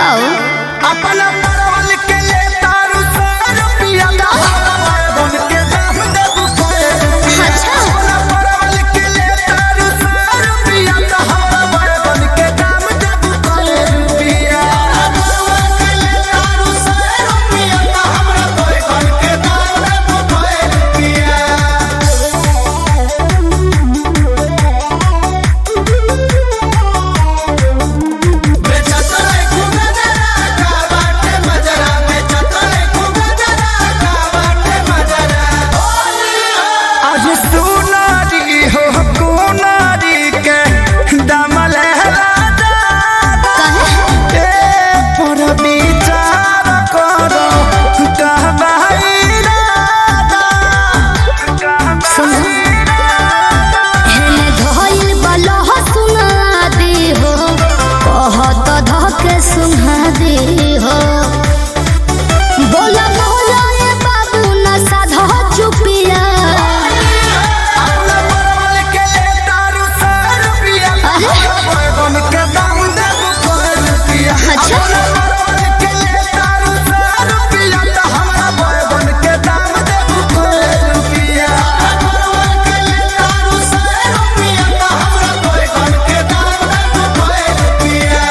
बताओ अपना परवल के ले तारू सौ रुपया बन के दाम देबू सौ रुपया अच्छा। अपना परवल के ले तारू सौ रुपया तो हमरा बन के दाम देबू सौ रुपया परवल के ले तारू सौ रुपया तो हमरा बन के दाम देबू सौ रुपया बेचतले खूबे जरा का बाटे मजरा बेचतले खूबे जरा का बाटे मजरा आज सुनारी हो कुनारी के दमल राजा कहे ए पर विचार करो कहबाई राजा सुनो हेने धइल बलह सुना दे हो कहत धके सुना दे हो बोला बोला ए बाबू न साधा चुपिया अपना परवल के ले तारू सौ रुपया बैगन के दाम देबू सौ रुपया अच्छा। अपना परवल के ले तारू सौ रुपया तो हमरा बैगन के दाम देबू सौ रुपया परवल के ले तारू सौ रुपया तो हमरा बैगन के दाम देबू सौ रुपया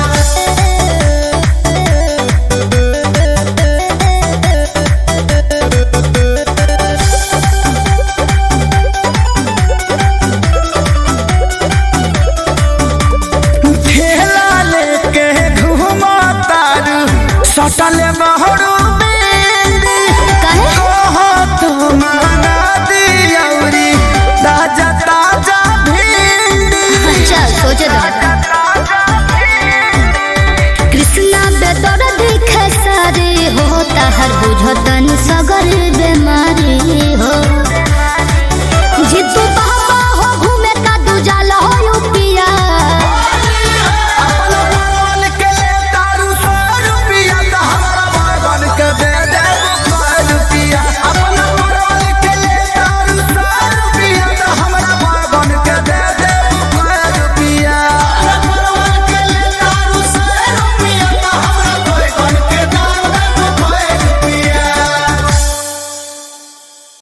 ठेला लेके घूमा तारू सटल बहरू बेली कहे ओहो तो माना दियौरी ताजा ताजा भिंडी अच्छा सोचे दो कृष्णा बेदर देखे सारे हो ताहर बुझतन सगर